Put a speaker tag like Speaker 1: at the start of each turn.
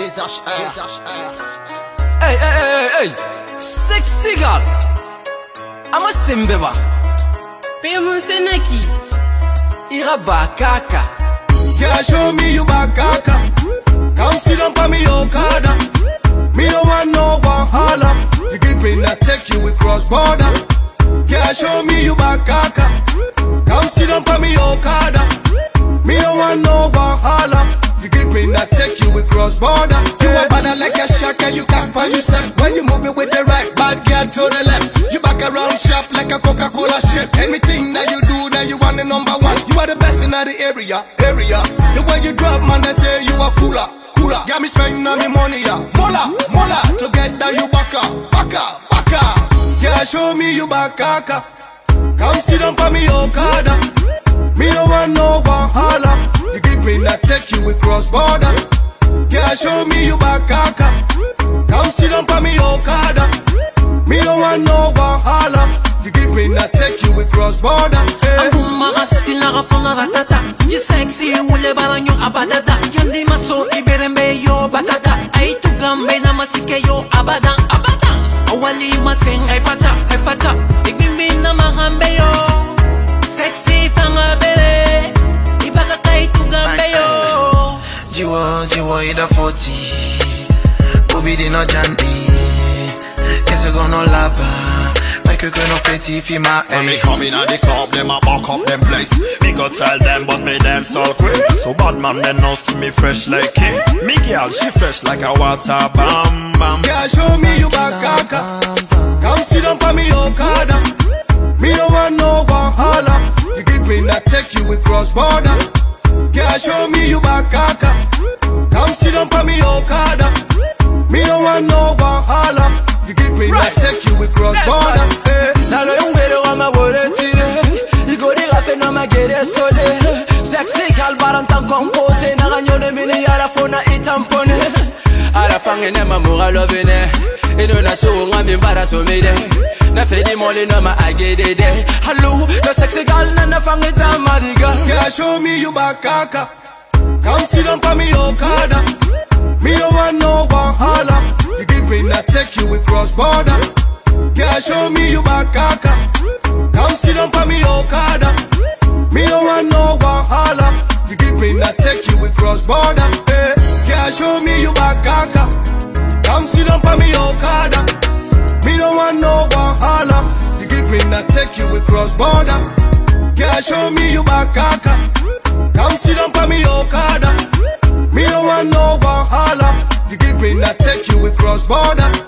Speaker 1: Visage air. Visage air.
Speaker 2: Hey, hey, hey, hey, hey. Sexy girl. I'm a simbeba.
Speaker 3: Pemu Seneki.
Speaker 2: Ira bakaka.
Speaker 1: Yeah, show me you back, kaka. Come sit down for me, Okada. Me no want no wahala. You give me that take you we cross border. Yeah, show me you back, kaka. Come sit down for me, Okada. Me no want no wahala. You give me that take you we cross border. You a banner like a shark and you can't find yourself when you move it with the right, bad girl to the left. You back around sharp like a Coca-Cola shit. Anything that you do, then you want the number one. You are the best in the area, area. The way you drop, man, they say you are cooler, cooler. Got me spending on me money, yeah. Mola, mola. Together you back up, back up, back up. Yeah, show me you back, kaka. Come sit down for me, Okada. Me no want no wahala. You give me that take you we cross border. Yeah, show me you back, kaka. Come sit down for me, Okada. Me no want no wahala. You give me that take you we cross border. Hey.
Speaker 2: Anguma asti nagafuna ratata. You sexy ule baranyo abadada. Yandi maso iberembe yo batata. Ay tu gambe na masike yo abadan abadan. Awali maseng ay fata ay fata. Igimbi na mahambe yo. Sexy fanga bele. Ibaka kay tu gambe yo.
Speaker 4: Jiwo, jiwo ida 40 Obi di no janti Kese go no lapa Make you go no feti fi ma
Speaker 5: When me
Speaker 4: ey
Speaker 5: come in at the club, them a back up them place. Me go tell them, but me dance all quick. So bad man, they know see me fresh like king. Me girl, she fresh like a water bam bam.
Speaker 1: Yeah, show me you back, kaka. Come sit down for me, Okada. Me no want no wahala. You give me that take you we cross border. Yeah, show me you back, kaka. Come sit down for me, Okada. Me no want no wahala. You give me that take you we cross border. Hey.
Speaker 2: nalo yongwele wamabole tire igori gafe no magere sole sexy gal baranta compose na ganyone mini yara fona itampone ara fange ne mamura lovene ino na so ngambi mbara so mede na fedi mole no ma agedede hallo no sexy gal na na fange tamariga
Speaker 1: Yeah, show me you back, kaka. Come sit down for me, Okada. Me no want no wahala. You give me that take you we cross border. Yeah, show me you back, kaka. Come sit down for me, Okada. Me no want no wahala. You give me that take you we cross border. Hey. Yeah, show me you back, kaka. Come sit down for me, Okada. Me no want no wahala. You give me that take you we cross border. Yeah, show me you back, kaka. Come sit down for me, Okada. Me no want no wahala. You give me that take you we cross border.